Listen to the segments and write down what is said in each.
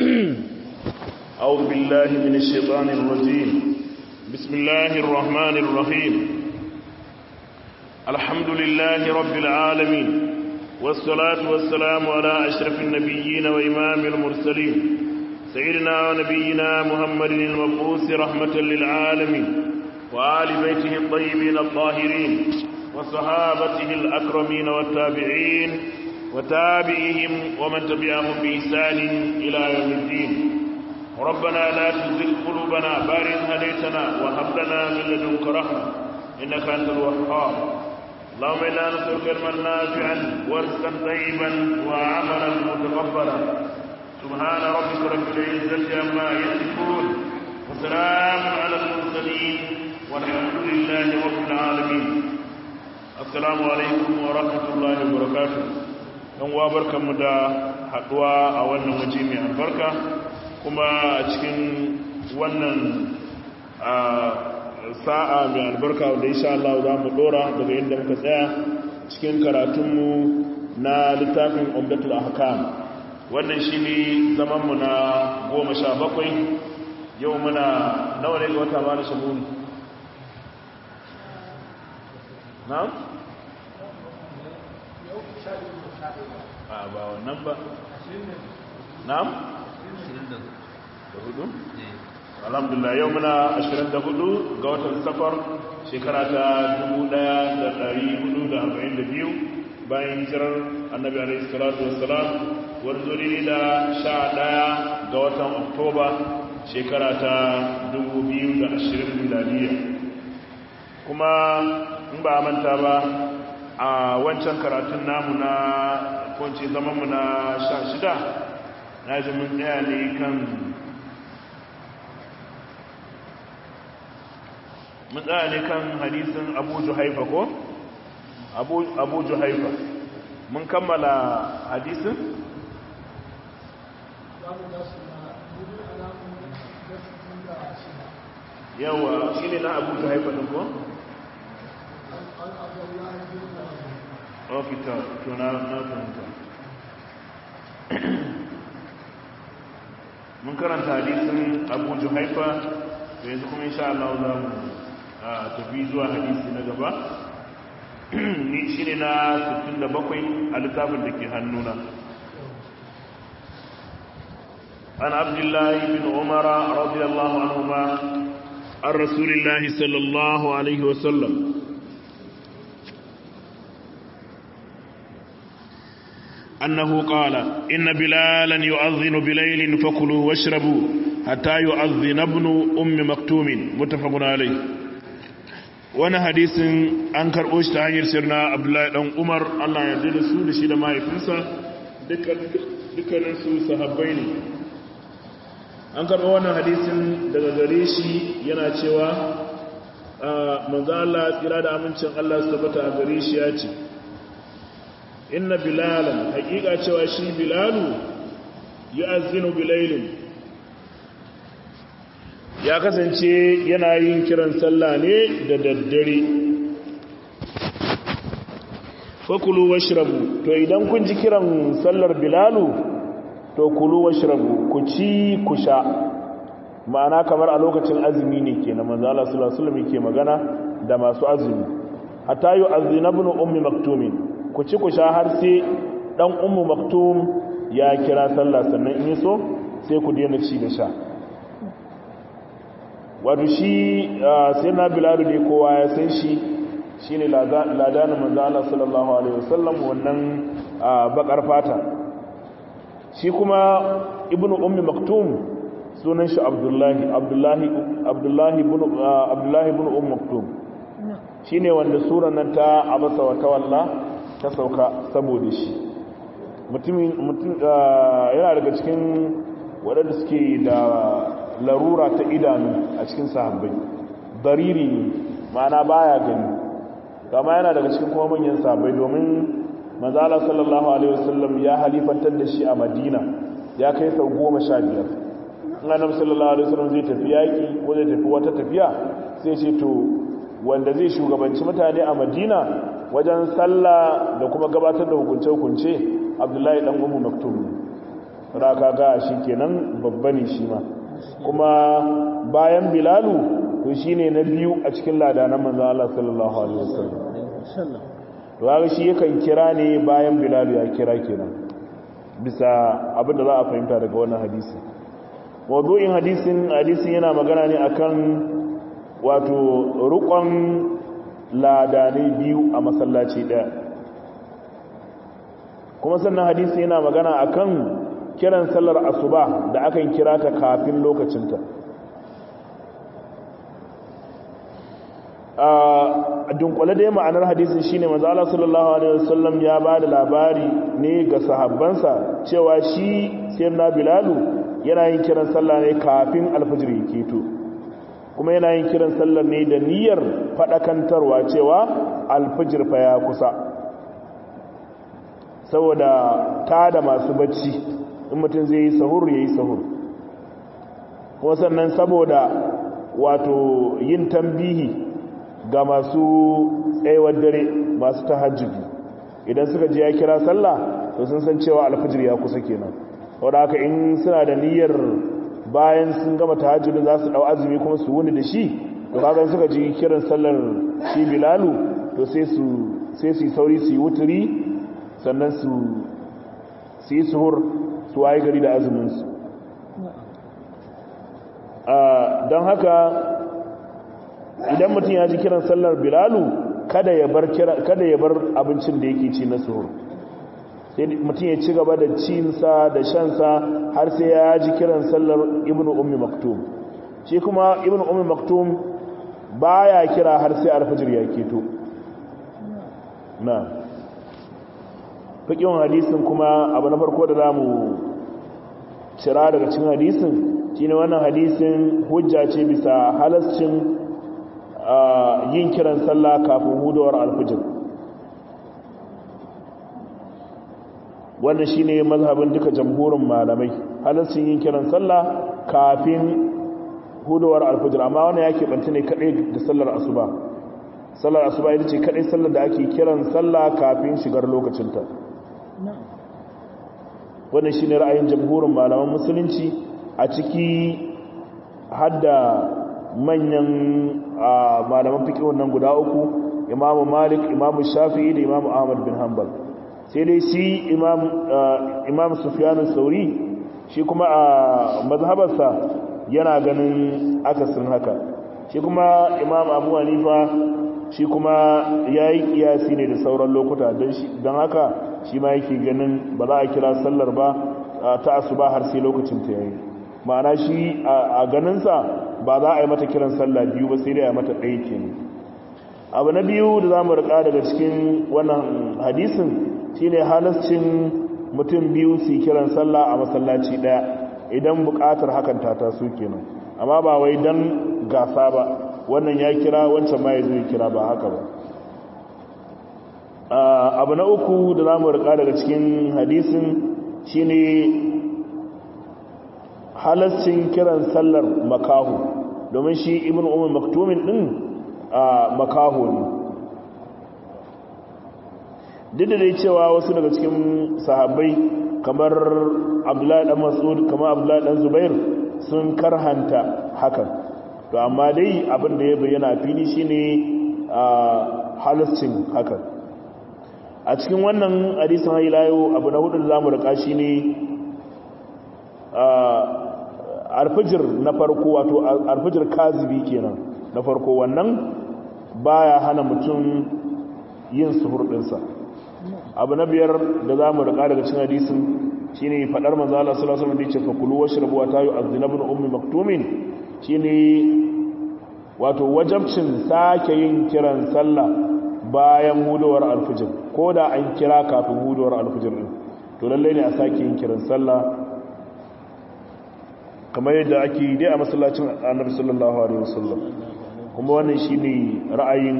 أعوذ بالله من الشيطان الرجيم بسم الله الرحمن الرحيم الحمد لله رب العالمين والصلاة والسلام على أشرف النبيين وإمام المرسلين سيدنا ونبينا محمد المبعوث رحمة للعالمين وآل بيته الطيبين الطاهرين وصحابته الأكرمين والتابعين وتابعهم ومن تبعهم بإحسان إلى يوم الدين ربنا لا تزغ قلوبنا بعد إذ هديتنا وهب لنا من لدنك رحمة إنك أنت الوهاب اللهم إنا نسألك علما نافعا ورزقا طيبا وعملا متقبلا سبحان ربك رب العزة عما يصفون وسلام على المرسلين والحمد لله رب العالمين السلام عليكم ورحمة الله وبركاته ɗan uwa barkanmu da haɗuwa a wannan waje mai albarka kuma a cikin wannan sa'a mai albarka wanda insha Allah za mu dora daga inda muka tsaya cikin karatunmu na littafin umdatul ahkam wannan shine zaman mu na goma sha bakwai yau muna nawa ne ga wata ba da shabun na'am a ba wannan ba na'am da hudu alhamdulillah yau muna 24 ga watan safar shekara ta 1442 bayan hijirar annabi alaihi salatu wassalam wanzu ne da 11 ga watan oktoba shekara ta 2020 miladiya kuma in ba manta ba a wancan karatun namu na kwanci zamanmu na 16 na ji mun tsaya ne kan mun tsaya ne kan hadisin abu juhaifa ko abu juhaifa mun kammala hadisin yawa shi ne na abu juhaifa ɗin ko? ofita tuna na fahimta mun karanta hadisin abu juhaifa yanzu kuma insha Allah za mu tafi zuwa hadisi na gaba shi ne na 67 a littafin da ke hannuna an abdullahi bin umara radiyallahu anhuma an rasulillahi sallallahu alaihi wasallam أنه قال إن بلالا يؤذن بليل فكلوا واشربوا حتى يؤذن ابن أم مكتوم متفق عليه wani hadisin an karɓo shi ta hanyar sirna abdullahi ɗan umar allah ya da su da shi da mahaifinsa dukkaninsu sahabbai ne an karɓo wannan hadisin daga gare shi yana cewa manzo allah tsira da amincin allah su tabbata a gare shi ya ce inna bilalan hakika cewa shi bilalu ya azinu bilailin ya kasance yana yin kiran sallah ne da daddare fakulu washrabu to idan kun ji kiran sallar bilalu to kulu washrabu ku ci ku sha ma'ana kamar a lokacin azumi ne ke na manzo Allah sallallahu alaihi wasallam yake magana da masu azumi hatta yu'azzina ibn ummi maktumin ku ci ku sha har sai dan ummu maktum ya kira sallah sannan in so sai ku daina ci da sha wato shi sai na biladu ne kowa ya san shi shi ne ladanin manzana sallallahu alaihi wasallam wannan bakar fata shi kuma ibn ummi maktum sunan shi abdullahi abdullahi abdullahi ibn ummi maktum shi ne wanda suran nan ta abasa wa tawalla ta sauka saboda shi mutum yana daga cikin waɗanda suke da larura ta idanu a cikin sahabbai dariri ne ma'ana baya gani kama yana daga cikin kuma manyan sahabbai domin manzala sallallahu alaihi wasallam ya halifantar da shi a madina ya kai sau goma sha biyar in annabi sallallahu alaihi wasallam zai tafi yaƙi ko zai tafi wata tafiya sai ce to wanda zai shugabanci mutane a madina wajen sallah da kuma gabatar da hukunce-hukunce abdullahi dan umu maktum raka ga shi kenan babba ne shi ma kuma bayan bilalu to shine na biyu a cikin ladanan manzon Allah sallallahu alaihi wasallam to ga shi yakan kira ne bayan bilalu ya kira kenan bisa abin da za a fahimta daga wannan hadisi mawdu'in hadisin hadisin yana magana ne akan wato rukon ladanai biyu a masallaci daya kuma sannan hadisi yana magana akan kiran sallar asuba da akan kira ta kafin lokacinta a dunkule da ma'anar hadisin shine manzo Allah sallallahu alaihi wasallam ya ba da labari ne ga sahabbansa cewa shi sayyidina bilalu yana yin kiran sallah ne kafin alfajir ya keto kuma yana yin kiran sallar ne da niyyar fadakantarwa cewa alfajir fa ya kusa saboda ta da masu bacci in mutum zai yi sahur ya yi sahur kuma sannan saboda wato yin tambihi ga masu tsayawar dare masu tahajjudi idan suka ji ya kira sallah to sun san cewa alfajir ya kusa kenan wadda haka in suna da niyyar bayan sun gama tahajjudi za su dau azumi kuma su wuni da shi to kaga suka ji kiran sallar shi bilalu to sai su sai su sauri su yi wuturi sannan su su yi suhur su waye gari da azumin su don haka idan mutum ya ji kiran sallar bilalu kada ya bar kada ya bar abincin da yake ci na suhur sai mutum ya ci gaba da cinsa da shansa har sai ya ji kiran sallar ibnu ummi maktum shi kuma ibnu ummi maktum baya kira har sai alfajir ya keto na fikin hadisin kuma abu na farko da zamu cira daga cikin hadisin shine wannan hadisin hujja ce bisa halascin yin kiran sallah kafin hudawar alfijir wannan shine mazhabin duka jamhurin malamai halascin yin kiran sallah kafin hudawar alfijir amma wannan yake bantu ne kadai da sallar asuba sallar asuba ita ce kadai sallar da ake kiran sallah kafin shigar lokacinta wannan shine ra'ayin jamhurin malaman musulunci a ciki hadda manyan malaman fiqh nan guda uku imamu malik imamu shafi'i da imamu ahmad bin hanbal sai dai shi imam imam sufyan sauri shi kuma a mazhabarsa yana ganin akasin haka shi kuma imam abu hanifa shi kuma yayi kiyasi ne da sauran lokuta don haka shi ma yake ganin ba za a kira sallar ba ta asuba har sai lokacin ta yayi ma'ana shi a ganinsa ba za a yi mata kiran sallah biyu ba sai dai a mata ɗaya ke abu na biyu da za mu riƙa daga cikin wannan hadisin shine halascin mutum biyu su kiran sallah a masallaci ɗaya idan buƙatar hakan ta taso kenan amma ba wai dan gasa ba wannan ya kira wancan ma ya zo ya kira ba haka ba abu na uku da za mu riƙa daga cikin hadisin shine halascin kiran sallar makahu domin shi ibn umar maktumin din makahu ne duk da dai cewa wasu daga cikin sahabbai kamar abdullahi dan mas'ud kamar abdullahi dan zubair sun karhanta hakan to amma dai abin da ya bayyana fili shine halascin hakan a cikin wannan hadisin hailayo abu na hudu da zamu rika shine alfijir na farko wato alfijir kazibi kenan na farko wannan baya hana mutum yin suhur dinsa abu na biyar da za mu rika daga cin hadisin shine fadar manzo Allah sallallahu alaihi wasallam da yace fa kulu washrabu wa tayu azinabun ummi maktumin shine wato wajabcin sake yin kiran sallah bayan hudowar alfijir ko da an kira kafin hudowar alfijir din to lalle ne a sake yin kiran sallah kamar yadda ake yi dai a masallacin annabi sallallahu alaihi wasallam kuma wannan shine ra'ayin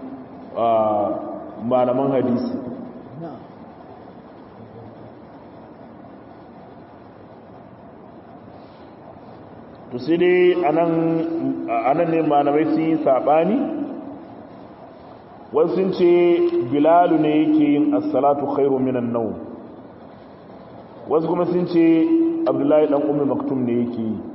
malaman hadisi to sai dai anan anan ne malamai sun yi sabani wasu sun ce bilalu ne yake yin as-salatu khairu minan nawm wasu kuma sun ce abdullahi dan ummi maktum ne yake yi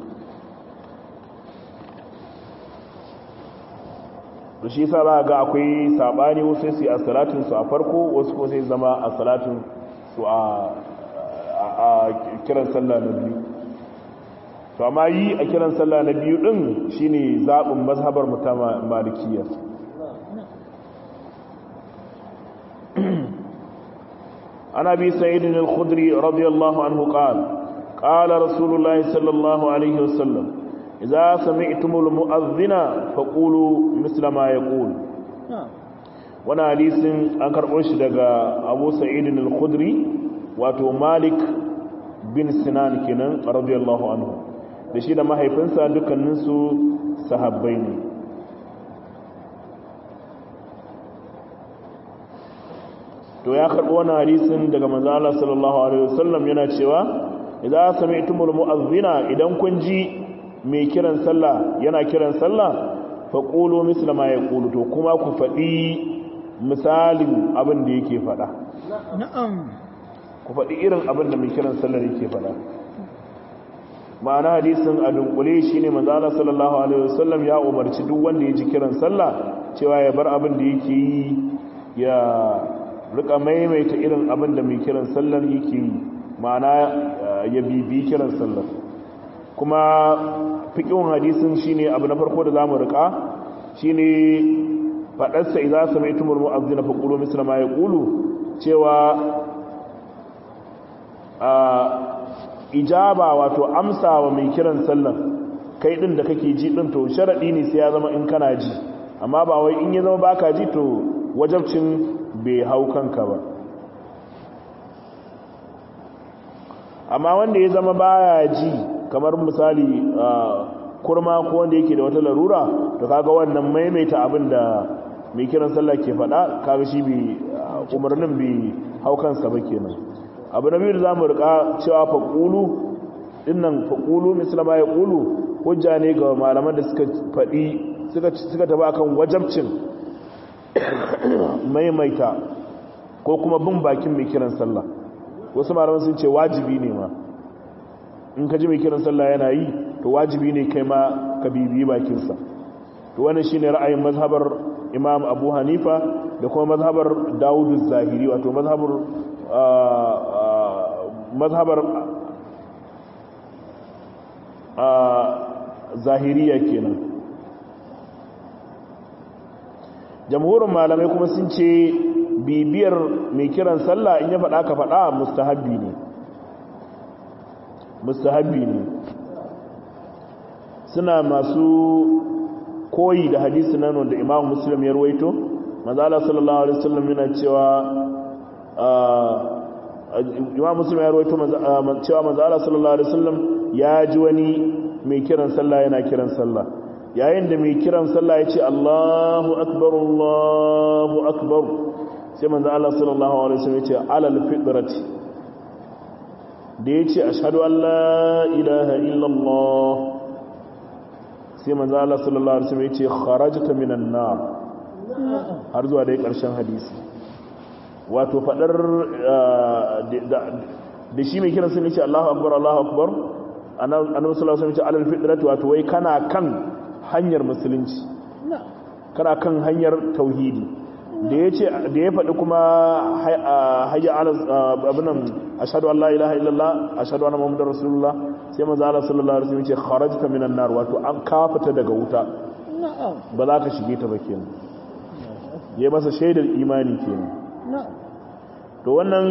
da shi sa za ga akwai sabani wasu sai a salatin su a farko wasu ko sai zama a salatin su a kiran sallah na biyu to amma yi a kiran sallah na biyu din shine zabin mazhabar mutama malikiyya عن أبي سعيد الخدري رضي الله عنه قال قال رسول الله صلى الله عليه وسلم إذا سمعتم المؤذن فقولوا مثل ما يقول وانا حديث an karɓo shi daga Abu Sa'id al-Khudri wato Malik bin Sinan kenan radiyallahu anhu da shi da mahaifinsa dukkanin su sahabbai ne to ya karɓi wani hadisin daga manzo Allah sallallahu alaihi wasallam yana cewa idza sami'tumul mu'adhdhina idan kun ji mai kiran sallah yana kiran sallah faqulu misla ma yaqulu to kuma ku faɗi misalin abin da yake faɗa na'am ku faɗi irin abin da mai kiran sallah yake faɗa ma'ana hadisin a dunkule shine manzo Allah sallallahu alaihi wasallam ya umarci duk wanda ya ji kiran sallah cewa ya bar abin da yake yi ya rika maimaita irin abin da mai kiran sallar yake yi ma'ana ya bibi kiran sallar kuma fikin hadisin shine abu na farko da zamu rika shine fadarsa idza sami'tumul mu'adhdhina faqulu misla ma yaqulu cewa a ijaba wato amsa wa mai kiran sallar kai din da kake ji din to sharadi ne sai ya zama in kana ji amma ba wai in ya zama baka ji to wajabcin bai hau kanka ba amma wanda ya zama baya ji kamar misali kurma ko wanda yake da wata larura to kaga wannan maimaita abin da mai kiran sallah ke faɗa kaga shi bi umarnin bi hau kansa ba kenan abu na biyu da zamu rika cewa faqulu dinnan faqulu mislama ya qulu hujja ne ga malaman da suka faɗi suka suka tafi akan wajabcin maimaita ko kuma bin bakin mai kiran sallah wasu malaman sun ce wajibi ne ma in ka ji mai kiran sallah yana yi to wajibi ne kai ma ka bibiyi bakinsa to wannan shine ra'ayin mazhabar imam abu hanifa da kuma mazhabar dawudu zahiri wato mazhabar mazhabar zahiriya kenan jamhurin malamai kuma sun ce bibiyar mai kiran sallah in ya faɗa ka faɗa mustahabbi ne mustahabbi ne suna masu koyi da hadisi nan wanda imam muslim ya ruwaito manzala sallallahu alaihi wasallam yana cewa imam muslim ya ruwaito cewa manzala sallallahu alaihi wasallam ya ji wani mai kiran sallah yana kiran sallah yayin da mai kiran sallah ya ce Allahu akbar Allahu akbar sai manzo Allah sallallahu alaihi wasallam ya ce alal fitrati da ya ce ashhadu an la ilaha illallah sai manzo Allah sallallahu alaihi wasallam ya ce kharajta minan nar har zuwa dai karshen hadisi wato fadar da shi mai kiran sallah ya ce Allahu akbar Allahu akbar annabi sallallahu alaihi wasallam ya ce alal fitrati wato wai kana kan hanyar musulunci kana kan hanyar tauhidi da ya ce da ya faɗi kuma hayya ala abinan ashadu an la ilaha illallah ashadu anna muhammadar rasulullah sai maza ala sallallahu alaihi wasallam ce kharajta minan nar wato an kafata daga wuta ba za ka shige ta ba kenan ya masa shaidar imani kenan to wannan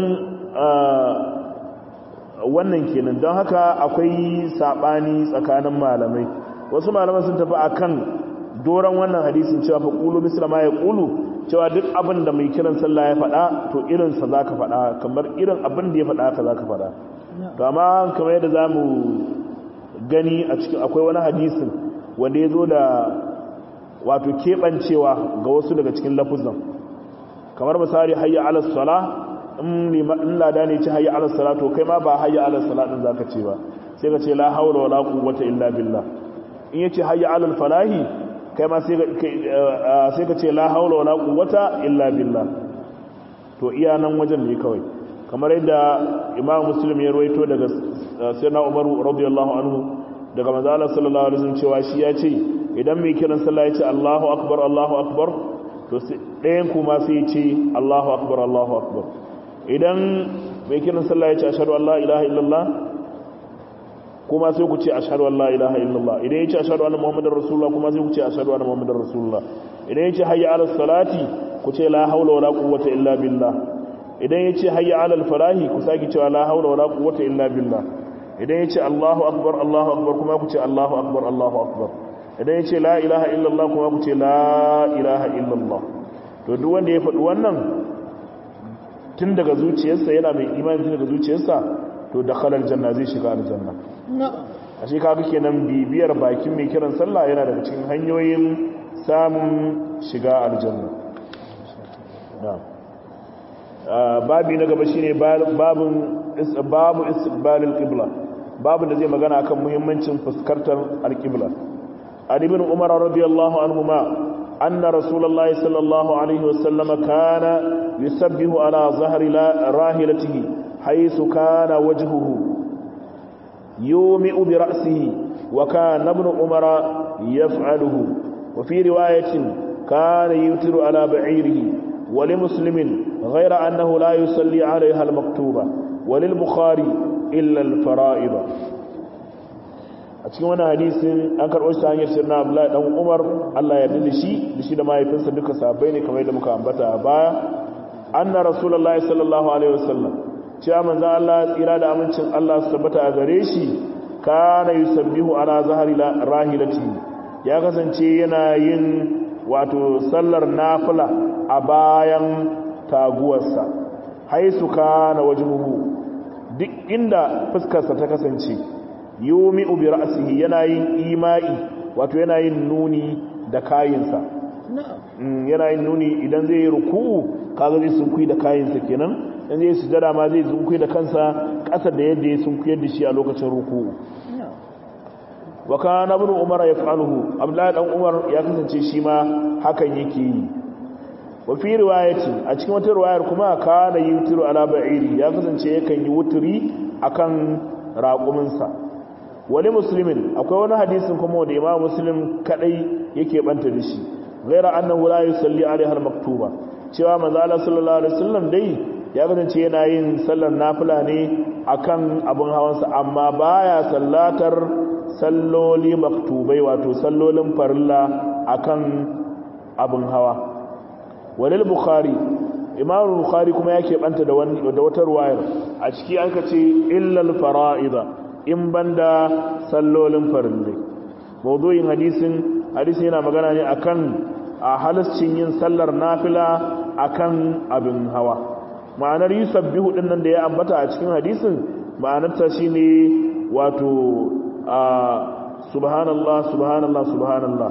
wannan kenan don haka akwai sabani tsakanin malamai wasu malaman sun tafi akan doron wannan hadisin cewa fa qulu misla ma yaqulu cewa duk abin da mai kiran sallah ya faɗa to irin sa zaka faɗa kamar irin abin da ya faɗa ka zaka faɗa to amma kamar yadda zamu gani a cikin akwai wani hadisin wanda ya zo da wato keɓancewa ga wasu daga cikin lafuzan kamar misali hayya ala sala in lada ne ci hayya ala sala to kai ma ba hayya ala sala din zaka ce ba sai ka ce la haula wala quwwata illa billah in yace hayya ala falahi kai ma sai ka ce la haula wala quwwata illa billah to iya nan wajen ne kawai kamar yadda imam muslim ya ruwaito daga sayyidina Umar radiyallahu anhu daga manzo Allah sallallahu alaihi wasallam cewa shi ya ce idan mai kiran sallah ya ce Allahu akbar Allahu akbar to ɗayan kuma sai ya ce Allahu akbar Allahu akbar idan mai kiran sallah ya ce ashhadu an la ilaha illallah kuma sai ku ce ashhadu an la ilaha illallah idan ya ce ashhadu anna muhammadar rasulullah kuma sai ku ce ashhadu anna muhammadar rasulullah idan ya ce hayya ala salati ku ce la haula wala quwwata illa billah idan ya ce hayya ala falahi ku saki cewa la haula wala quwwata illa billah idan ya ce Allahu akbar Allahu akbar kuma ku ce Allahu akbar Allahu akbar idan ya ce la ilaha illallah kuma ku ce la ilaha illallah to duk wanda ya faɗi wannan tun daga zuciyarsa yana mai imani tun daga zuciyarsa to da khalar janna zai shiga aljanna a shi kaga kenan bibiyar bakin mai kiran sallah yana daga cikin hanyoyin samun shiga aljanna babi na gaba shine babun babu istiqbalil qibla babu da zai magana akan muhimmancin fuskantar alqibla ali ibn umar radiyallahu anhuma anna rasulullahi sallallahu alaihi wasallam kana yusabbihu ala zahri rahilatihi haythu kana wajhuhu yumi'u bi ra'sihi wa kana ibn umar yaf'aluhu wa fi riwayatin kana yutiru ala ba'irihi ولمسلم غير أنه لا يصلي عليها المكتوبة وللبخاري إلا الفرائض a cikin wani hadisin an karɓo shi ta hanyar sirna abdullahi dan umar allah ya da shi da shi da mahaifinsa duka sabai ne kamar yadda muka ambata a baya anna rasulullahi sallallahu alaihi wasallam cewa manzon allah tsira da amincin allah su tabbata a gare shi kana yusabbihu ala zahari rahilati ya kasance yana yin wato sallar nafila a bayan taguwarsa haisu kana wajhuhu duk inda fuskarsa ta kasance yumi bi ra'sihi yana yin ima'i wato yana yin nuni da kayinsa yana yin nuni idan zai yi ruku'u kaga zai sunkuyi da kayinsa kenan idan zai sujada ma zai sunkuyi da kansa ƙasa da yadda ya sunkuyar da shi a lokacin ruku'u wa kana ibn umar yaf'aluhu abdullahi dan umar ya kasance shi ma hakan yake yi wa fi riwayati a cikin wata riwayar kuma kana yutiru ala ba'iri ya kasance yakan yi wuturi akan raƙuminsa wani muslimin akwai wani hadisin kuma da imam muslim kadai yake banta da shi ghaira annahu la yusalli alaiha al-maktuba cewa manzo Allah sallallahu alaihi wasallam dai ya kasance yana yin sallar nafila ne akan abin hawansa amma baya sallatar salloli maktubai wato sallolin farilla akan abin hawa walil bukhari imam bukhari kuma yake banta da wani da wata ruwayar a ciki aka ce illal fara'ida in banda sallolin farillai mawdu'in hadisin hadisi yana magana ne akan a halascin yin sallar nafila akan abin hawa ma'anar yusabbihu din nan da ya ambata a cikin hadisin ma'anar ta shine wato subhanallah subhanallah subhanallah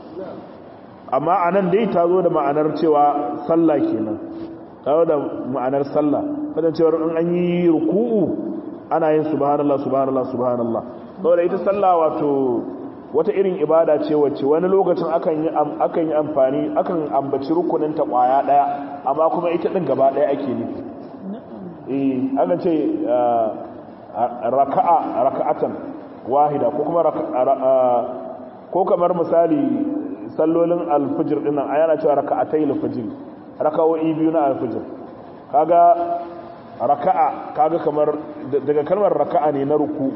amma anan dai ta zo da ma'anar cewa sallah kenan ta zo da ma'anar sallah kadan cewa in an yi ruku'u ana yin subhanallah subhanallah subhanallah saboda ita sallah wato wata irin ibada ce wacce wani lokacin akan yi akan yi amfani akan ambaci rukunin ta kwaya daya amma kuma ita din gaba daya ake nufi eh akan ce raka'a raka'atan wahida ko kuma ko kamar misali sallolin alfijir din nan ayana cewa raka'atai alfijir raka'o'i biyu na alfijir kaga raka'a kaga kamar daga kalmar raka'a ne na ruku'u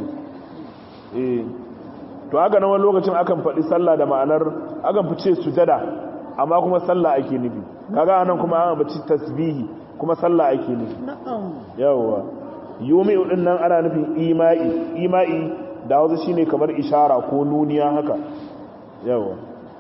eh to haka nan wani lokacin akan faɗi sallah da ma'anar akan fice sujada amma kuma sallah ake nufi kaga anan kuma an bace tasbihi kuma sallah ake nufi yawa yumi din nan ana nufin ima'i ima'i da wasu shine kamar ishara ko nuniya haka yawa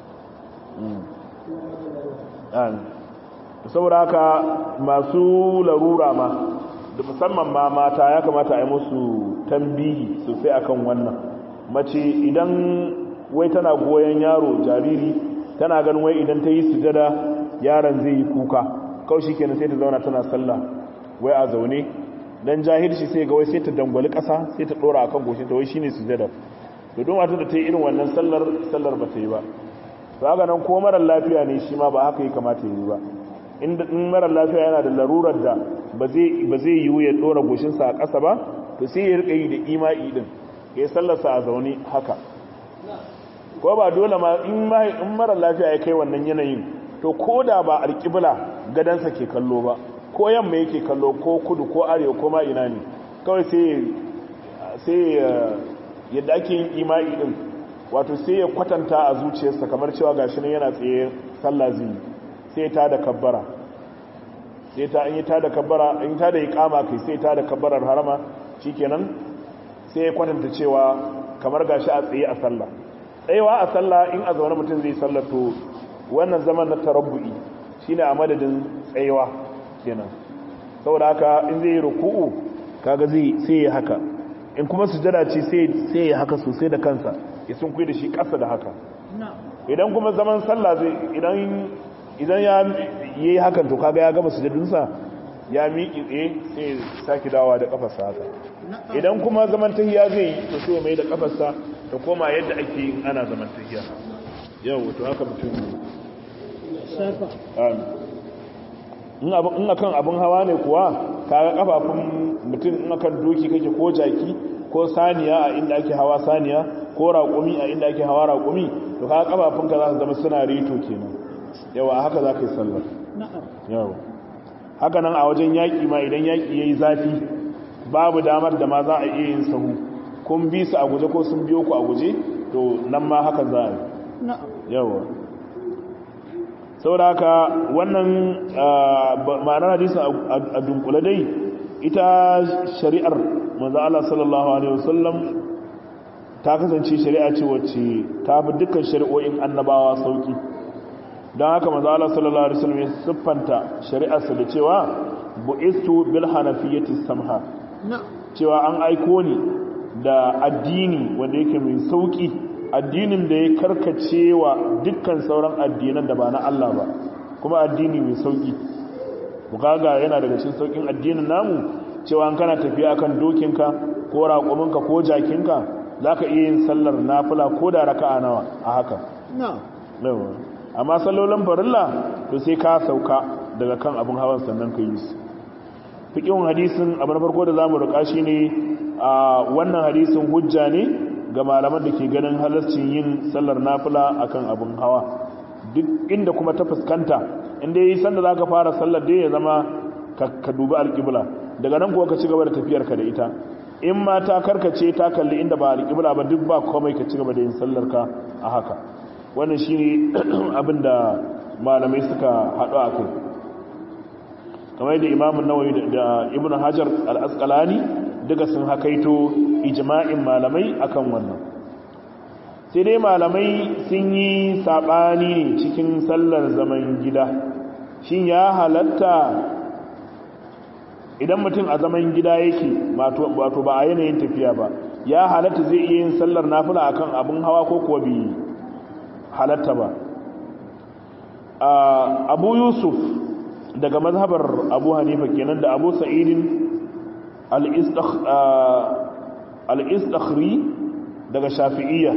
saboda haka masu larura ma da musamman ma mata ya kamata a yi musu tambihi sosai akan wannan mace idan wai tana goyon yaro jariri tana ganin wai idan ta yi sujada yaron zai yi kuka kawai shi kenan sai ta zauna tana sallah wai a zaune dan jahilci sai ga wai sai ta dangwali ƙasa sai ta ɗora akan goshin ta wai shine sujada to don wata da ta yi irin wannan sallar sallar ba ta yi ba to haka nan ko marar lafiya ne shi ma ba haka ya kamata ya yi ba in marar lafiya yana da larurar da ba zai yi ya ɗora goshinsa a ƙasa ba to sai ya rika yi da ima'i din ya sallarsa a zaune haka ko ba dole ma in mara lafiya ya kai wannan yanayin to ko da ba alƙibla gadansa ke kallo ba ko yamma yake kallo ko kudu ko arewa ko ma ina ne kawai sai yadda ake yin ima'i din wato sai ya kwatanta a zuciyarsa kamar cewa gashi nan yana tsaye sallah zai sai ta da kabbara sai ta in yi ta da kabbara in ta da iqama kai sai ta da kabbarar harama shikenan sai ya kwatanta cewa kamar gashi a tsaye a sallah tsayewa a sallah in a zaune mutum zai sallar to wannan zaman na tarabbu'i shine a madadin tsayewa kenan saboda haka in zai yi ruku'u kaga zai sai ya haka in kuma sujada ce sai sai ya haka sosai da kansa ya sun kuyi da shi ƙasa da haka idan kuma zaman sallah zai idan idan ya yi hakan to kaga ya gama sujadunsa ya miƙi tsaye sai sake dawa da kafarsa haka idan kuma zaman tahiya zai yi to sai mai da kafarsa ta koma yadda ake yin ana zaman tahiya yau wato haka mutum in akan abin hawa ne kuwa kaga kafafun mutum in akan doki kake ko jaki ko saniya a inda ake hawa saniya ko raƙumi a inda ake hawa raƙumi to kaga kafafunka za su zama suna rito kenan yawa haka za ka yi sallar yawa haka nan a wajen yaƙi ma idan yaƙi ya yi zafi babu damar da ma za a iya yin sahu kun bi su a guje ko sun biyo ku a guje to nan ma haka za a yi yawa saboda haka wannan ma'anar hadisun a dunkule dai ita shari'ar manzo Allah sallallahu alaihi wasallam ta kasance shari'a ce wacce ta bi dukkan shari'o'in annabawa sauki don haka manzo Allah sallallahu alaihi wasallam ya siffanta shari'arsa da cewa bu'istu bil hanafiyyati samha cewa an aiko ni da addini wanda yake mai sauki addinin da ya karkace wa dukkan sauran addinan da ba na Allah ba kuma addini mai sauki bukaga yana daga cikin saukin addinin namu cewa an kana tafiya akan dokinka ko raƙuminka ko jakinka zaka iya yin sallar nafila ko da raka'a nawa a haka na'am amma sallolin farilla to sai ka sauka daga kan abin hawan sannan ka yi su fikin hadisin abu na farko da zamu rika shine a wannan hadisin hujja ne ga malaman da ke ganin halarcin yin sallar nafila akan abin hawa duk inda kuma ta fuskanta inda yi sanda za ka fara sallar da ya zama ka dubi alƙibla daga nan kuwa ka ci gaba da tafiyarka da ita in ma ta karkace ta kalli inda ba alƙibla ba duk ba komai ka ci gaba da yin sallarka a haka wannan shi ne abin da malamai suka haɗu a kai kamar yadda imamun nawawi da ibn hajar al-asqalani duka sun hakaito ijma'in malamai akan wannan sai dai malamai sun yi saɓani ne cikin sallar zaman gida shin ya halatta idan mutum a zaman gida yake wato ba a yanayin tafiya ba ya halatta zai iya yin sallar nafila akan abin hawa ko kuwa bi halatta ba abu yusuf daga mazhabar abu hanifa kenan da abu sa'idin al-istakhri daga shafi'iyya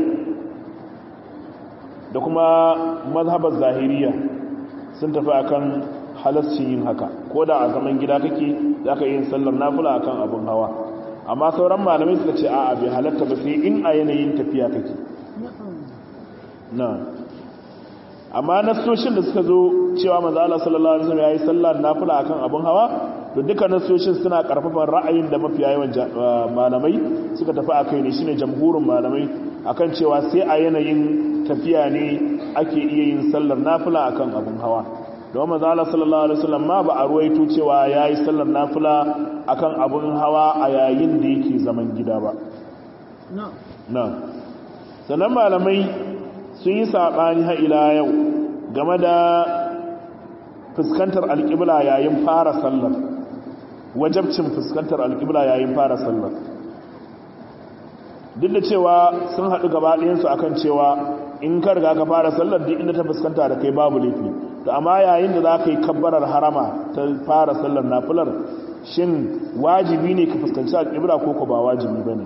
da kuma mazhabar zahiriya sun tafi akan halascin yin haka ko da a zaman gida kake za ka yin sallar nafula akan abin hawa amma sauran malamai suka ce a'a bai halatta ba sai in a yanayin tafiya kake na amma nasoshin da suka zo cewa manzo Allah sallallahu alaihi wasallam yayi sallar nafila akan abin hawa to duka nasoshin suna karfafan ra'ayin da mafiya yawan malamai suka tafi akai ne shine jamhurin malamai akan cewa sai a yanayin tafiya ne ake iya yin sallar nafila akan abin hawa don manzo Allah sallallahu alaihi wasallam ma ba a ruwaito cewa yayi sallar nafila akan abin hawa a yayin da yake zaman gida ba na sannan malamai sun yi saɓani ha ila yau game da fuskantar alƙibla yayin fara sallar wajabcin fuskantar alƙibla yayin fara sallar duk da cewa sun haɗu gaba ɗayansu a kan cewa in ka riga ka fara sallar duk inda ta fuskanta da kai babu laifi to amma yayin da za ka yi kabbarar harama ta fara sallar nafilar shin wajibi ne ka fuskanci alƙibla ko ko ba wajibi ba ne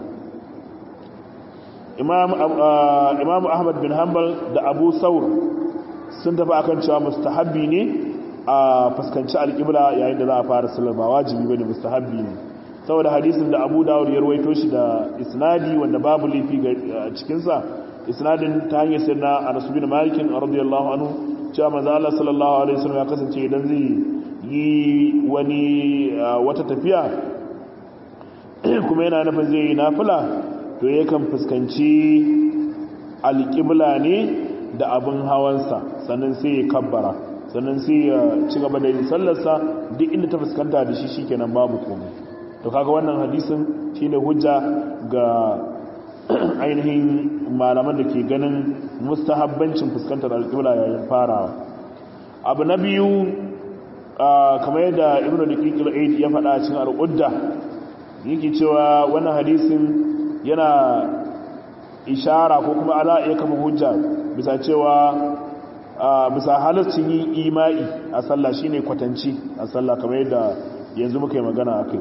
imam ahmad bin hanbal da abu saur sun tafi akan cewa mustahabbi ne a fuskanci alƙibla yayin da za a fara sallar ba wajibi bane mustahabbi ne saboda hadisin da abu dawud ya ruwaito shi da isnadi wanda babu laifi a cikinsa isnadin ta hanyar sai na anas bin malikin radiyallahu anhu cewa manzo Allah sallallahu alaihi wasallam ya kasance idan zai yi wani wata tafiya kuma yana nufin zai yi nafila to yakan fuskanci alƙibla ne da abin hawansa sannan sai ya kabbara sannan sai ya ci gaba da yin sallarsa duk inda ta fuskanta da shi shikenan babu komai to kaga wannan hadisin shine hujja ga ainihin malaman da ke ganin mustahabbancin fuskantar alƙibla yayin farawa abu na biyu kamar yadda ibn daqiq al-aid ya faɗa cikin al-qudda yake cewa wannan hadisin yana ishara ko kuma ala iya kama hujja bisa cewa bisa halaccin yin imai a sallah shine kwatanci a sallah kamar yadda yanzu muka yi magana akai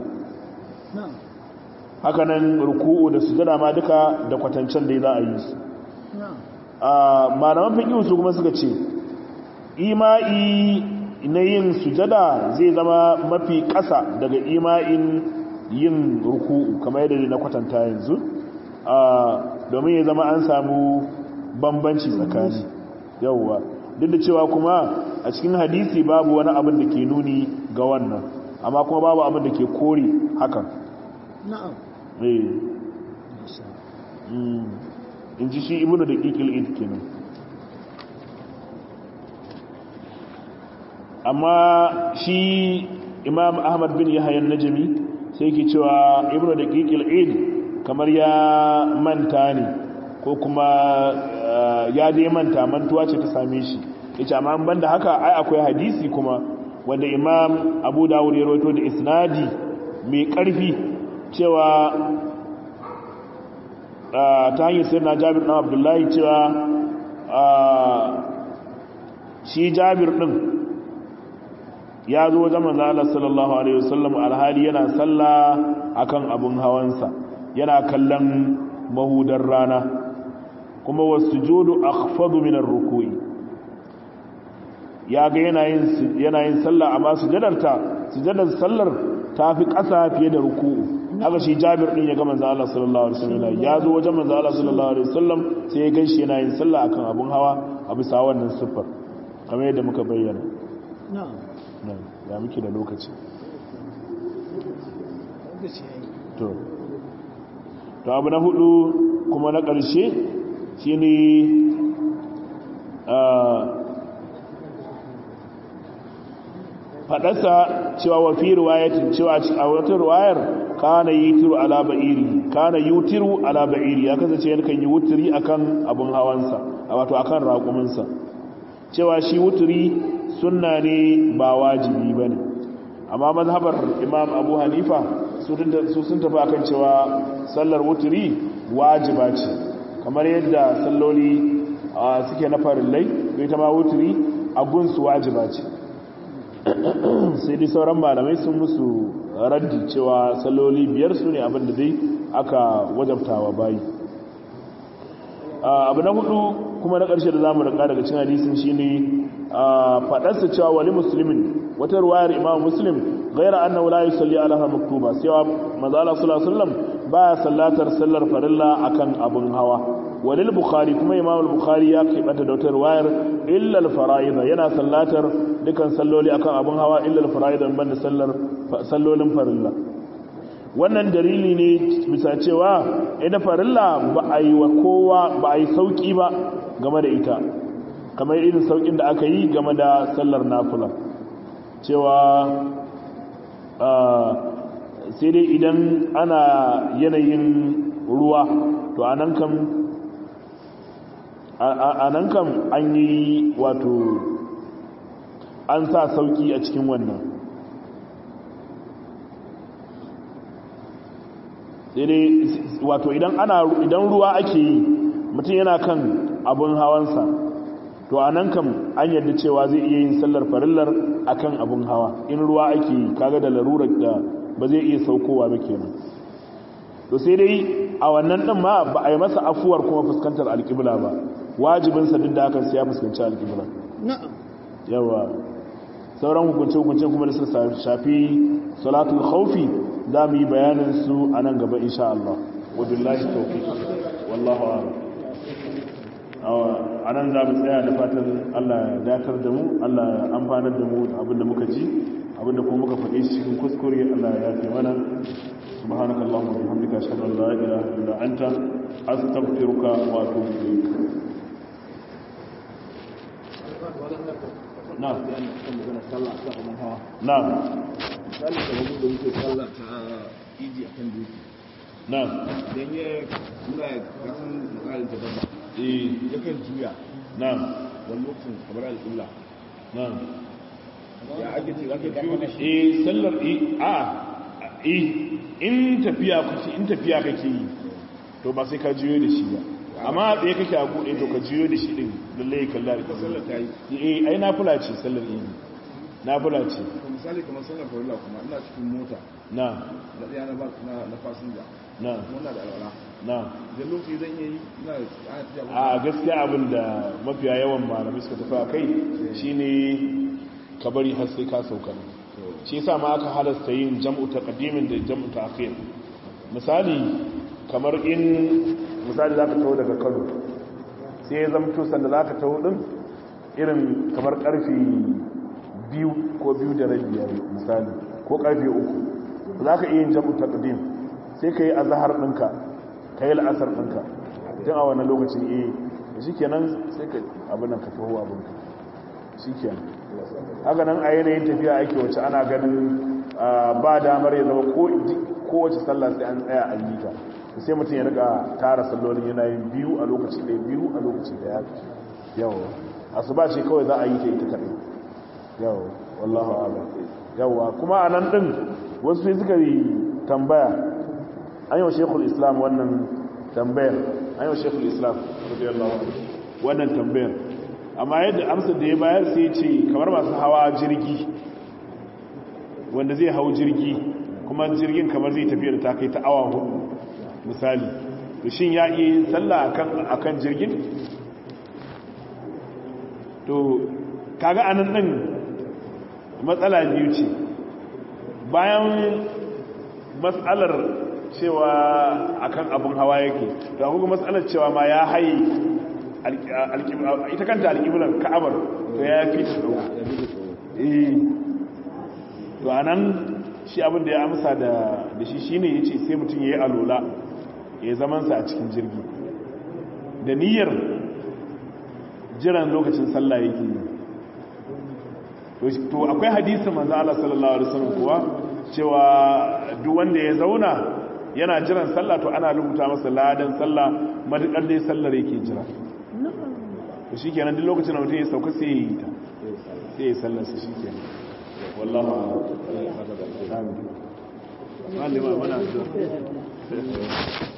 hakanan ruku'u da sujada ma duka da kwatancen da za a yi su malaman fiqh su kuma suka ce imai na yin sujada zai zama mafi ƙasa daga ima'in yin ruku'u kamar yadda na kwatanta yanzu domin ya zama an samu bambanci tsakani yauwa duk da cewa kuma a cikin hadisi babu wani abin da ke nuni ga wannan amma kuma babu abin da ke kore hakan na'am in ji shi ibnu da ƙiƙil id kenan amma shi imam ahmad bin yahayan najami sai ke cewa ibnu da ƙiƙil id kamar ya manta ne ko kuma ya dai manta mantuwa ce ta same shi ya ce amma ban da haka ai akwai hadisi kuma wanda imam abu dawud ya roto da isnadi mai ƙarfi cewa ta hanyar sai na jabir ɗan abdullahi cewa shi jabir ɗin ya zo wajen manzo Allah sallallahu alaihi wasallam alhali yana sallah akan abun hawansa yana kallon mahudar rana kuma wasujudu akhfadu min ar-ruku'i ya ga yana yin yana yin sallah amma sujadarta sujadar sallar tafi ƙasa fiye da ruku'u haka shi Jabir din ya ga manzo Allah sallallahu alaihi wasallam ya zo wajen manzo Allah sallallahu alaihi wasallam sai ya ganshi yana yin sallah akan abun hawa a bisa wannan siffar kamar yadda muka bayyana na'am ya muke da lokaci to to abu na hudu kuma na ƙarshe shi ne faɗasa cewa wafi ruwayatin cewa a wata ruwayar kana yi tiru ala ba'iri kana yi tiru ala ba'iri ya kasance yankan yi wuturi akan abin hawansa a wato akan raƙuminsa cewa shi wuturi sunna ne ba wajibi ba ne amma mazhabar imam abu hanifa su sun tafi akan cewa sallar wuturi wajiba ce kamar yadda salloli suke na farillai bai ta ma wuturi a gunsu wajiba ce sai dai sauran malamai sun musu raddi cewa salloli biyar su ne abinda dai aka wajabtawa bayi abu na hudu kuma na ƙarshe da za mu rika daga cin hadisin shine faɗarsa cewa wani musulmin wata ruwayar imam muslim gaira annahu la yusalli alaha maktuba sai manzo Allah sallallahu alaihi wasallam baya sallatar sallar farilla akan abun hawa walil bukhari kuma imam al-bukhari ya kibata da wata ruwayar illa al-fara'id yana sallatar dukan salloli akan abun hawa illa al-fara'id banda sallar sallolin farilla wannan dalili ne bisa cewa ita farilla ba a yi wa kowa ba a yi sauki ba game da ita kamar irin saukin da aka yi game da sallar nafula cewa sai dai idan ana yanayin ruwa to anan kam anan kam an yi wato an sa sauki a cikin wannan sai dai wato idan ana idan ruwa ake yi mutum yana kan abun hawansa to a nan kam an yadda cewa zai iya yin sallar farillar akan abun hawa in ruwa ake yi kaga da larurar da ba zai iya saukowa ba kenan to sai dai a wannan din ma ba a yi masa afuwar kuma fuskantar alƙibla ba wajibinsa duk da hakan sai ya fuskanci alƙibla na'am yawa sauran hukunce hukunce kuma da suka shafi salatul khawfi za mu yi bayanin su a nan gaba insha Allah wabillahi tawfiq wallahu a'lam a nan za mu tsaya da fatan Allah ya datar da mu Allah ya amfanar da mu abinda muka ji abinda kuma muka faɗi cikin kuskure Allah ya yafe mana سبحانك اللهم وبحمدك اشهد ان لا اله الا انت استغفرك واتوب اليك نعم نعم misali kamar da muke sallah ta idi a kan doki نعم don ya muna kasan misalin ta dabba eh ya kan juya نعم wani lokacin kamar al'ulla نعم ya ake ce za ka juyo da shi eh sallar eh a eh in tafiya kuke in tafiya kake yi to ba sai ka juyo da shi ba amma a tsaye kake a buɗe to ka juyo da shi din lalle ya kalla da sallar ta yi eh ai nafila ce sallar idi nafila ce to misali kamar sallar farilla kuma ina cikin mota na na ɗaya na ba na na fasinja na kuma na da alwala na idan lokaci zan iya yi ina ana tafiya ba a gaskiya abin da mafiya yawan malamai suka tafi a kai shine ka bari har sai ka sauka shi yasa ma aka halasta yin jam'u taqdimin da jam'u ta'khir misali kamar in misali zaka taho daga Kano sai ya zamto sanda zaka taho din irin kamar karfi biyu ko biyu da rabi yayi misali ko karfe uku zaka iya yin jam'u taqdim sai kai azhar ɗinka kai al'asar ɗinka tun a wannan lokacin eh shikenan sai ka abin nan ka taho abin ka shikenan haka nan a yanayin tafiya ake wacce ana ganin ba damar ya zama kowace sallah sai an tsaya a yi ta sai mutum ya riga tara sallolin yana yin biyu a lokaci ɗaya biyu a lokaci ɗaya yawa asuba ce kawai za a yi ta ita kaɗai yawa wallahu ala yawa kuma a nan ɗin wasu sai suka yi tambaya an yi wa shekul islam wannan tambayar an yi wa shekul islam radiyallahu anhu wannan tambayar amma yadda amsar da ya bayar sai ce kamar masu hawa jirgi wanda zai hau jirgi kuma jirgin kamar zai tafiya da ta kai ta awa hudu misali to shin ya iya yin sallah akan akan jirgin to kaga anan din matsala biyu ce bayan matsalar cewa akan abun hawa yake da kuma matsalar cewa ma ya haye ita kanta alƙiblar ka'abar to ya fi ta tsawo eh to anan shi abin da ya amsa da da shi shine yace sai mutum yayi alola ya zaman sa a cikin jirgi da niyyar jiran lokacin sallah yake yi to akwai hadisi manzo Allah sallallahu alaihi wasallam kuwa cewa duk wanda ya zauna yana jiran sallah to ana rubuta masa ladan sallah madukar dai sallar yake jira to shi kenan duk lokacin da mutum ya sauka sai ya yi ta sai ya sallarsa shi kenan wallahu a'lam amin malama mana